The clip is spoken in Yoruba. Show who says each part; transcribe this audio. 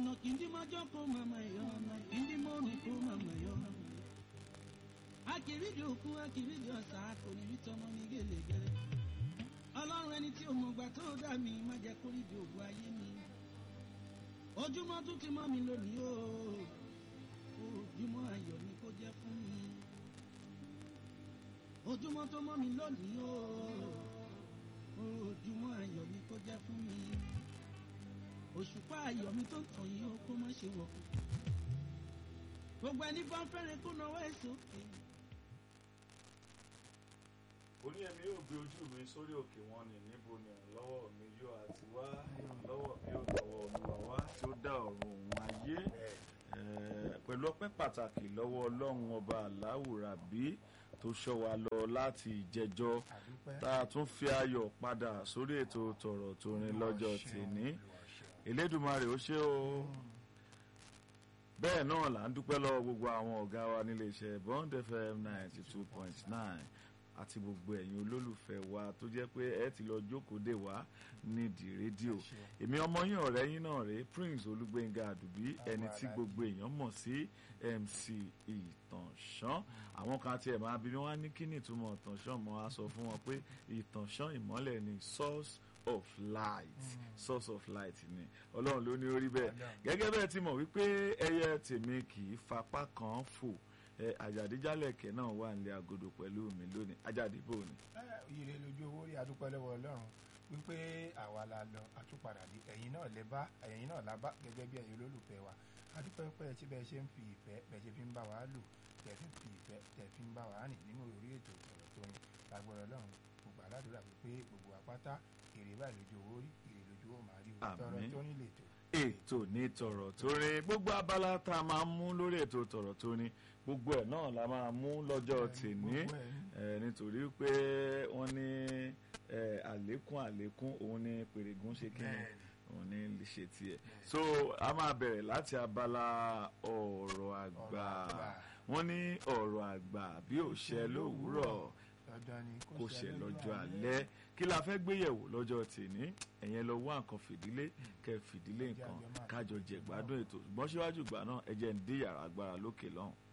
Speaker 1: ọ̀nà kìndímọ́jọ́ kó màmá yọ ọ̀nà kìndímọ́rùn kó màmá yọ. akìrídìí òkú akìrídìí ọ̀sà kò ní rí tọmọ ní gèlègèlè. ọlọ́run ẹni tí òmùgbà tó dà mí má jẹ́ kó rí di ògùn ayé mi. ojúmọ́ tún ti mọ́ mi lónìí o ojúmọ́ ayọ̀ ni kó jẹ́ fún mi. ojúmọ́ tó mọ́ mi lónìí o ojúmọ́ ayọ̀ ni kó jẹ́ fún mi òṣùpá ayọ̀ mi tó tàn yín ó kó má ṣe wọ̀ gbogbo ẹni bá fẹ́rẹ̀ kó náwó ẹ̀ sókè.
Speaker 2: oní ẹ̀mí yóò gbé ojú mi sórí òkè wọn ni níbo ni ìrànlọ́wọ́ mi yóò àti wá ìrànlọ́wọ́ mi yóò tọwọ́ olúwa wá tí ó dá ọ̀run òun ayé Eh, pẹ̀lú ọpẹ́ pàtàkì lọ́wọ́ ọlọ́run ọba aláwùrábí tó ṣọ́ wa lọ láti ìjẹjọ́
Speaker 3: àdúpẹ́
Speaker 2: tá a tún fi ayọ̀ padà sórí ètò tọ̀rọ̀ tó rin lọ́jọ́ tèní elédùmarè ó ṣe o bẹ́ẹ̀ náà là ń dúpẹ́ lọ́wọ́ gbogbo àwọn ọ̀gá wa nílé iṣẹ́ bond fm ninety two point nine àti gbogbo ẹ̀yin olólùfẹ́ wa tó jẹ́ pé ẹ ti lọ jókòó dè wá nídìí rédíò èmi ọmọ yín ọ̀rẹ́ yín náà rèé prince olúgbénga àdùbí ẹni tí gbogbo èèyàn mọ̀ sí mc ìtànṣán àwọn kan tiẹ̀ máa bí wọ́n á ní kí ni ìtumọ̀ ìtànṣán mọ́ á sọ fún wọn pé ìtànṣán ìmọ́lẹ̀ ni source of light source of light ni ọlọ́run ló ní orí bẹ́ẹ̀ gẹ́gẹ́ bẹ́ẹ̀ ti mọ̀ wípé ẹyẹ tèmi kì í fapá kan fò ẹ àjàdíjálẹ̀kẹ̀ náà wà nílé agodo pẹ̀lú mi lónìí àjàdíbò ni.
Speaker 3: ire lójú owó rí adúpẹ́ lọ́wọ́ ọlọ́run wípé àwa la lọ àtúpadà dé ẹ̀yin náà lẹ bá ẹ̀yin náà la bá gẹ́gẹ́ bí ẹ̀yin olólùfẹ́ wa adúpẹ́ pẹ́ tí bẹ́ẹ̀ ṣe ń fi ìfẹ́ bẹ́ẹ̀ ṣe fi ń bá wa lò tẹ̀ fi ń fi ìfẹ́ tẹ̀ fi ń bá wa rìn nínú orí ètò ọ̀rọ̀ tó ń lágbára ọlọ́run gbogbo aládùúrà wípé gbogbo àpáta èrè báyìí lójú owó rí èrè lójú owó máa rí o tọrọ
Speaker 2: Àmín.
Speaker 3: tó ní lètò
Speaker 2: ètò ní tọ̀rọ̀ tó rin gbogbo abala tá a máa mú lórí ètò tọ̀rọ̀ tó rin gbogbo ẹ̀ náà la máa mú lọ́jọ́ tèní
Speaker 3: gbogbo ẹ̀ ní.
Speaker 2: ẹ, nítorí pé wọ́n ní ẹ, àlékún àlékún òun ní pèrègùn ṣe kí ni
Speaker 3: Bẹ́ẹ̀ni.
Speaker 2: òun ní lè ṣe tiẹ̀ so a máa bẹ̀rẹ̀ láti abala ọ̀rọ̀ àgbà
Speaker 3: àgbà.
Speaker 2: wọ́n ní ọ̀rọ̀ àgbà bí ò ṣẹ lówùúrọ̀
Speaker 3: dandan ni
Speaker 2: kò ṣe lọ́jọ́ alẹ́ kí la fẹ́ gbéyẹ̀wò lọ́jọ́ tèní ẹ̀yẹn lọ wá nǹkan fìdílé kẹ́ fìdílé nǹkan kájọ jẹ̀gbádùn ètò ṣùgbọ́n síwájú ìgbà náà ẹ jẹ́ ń dé yàrá agbára lókè lọ́hùn.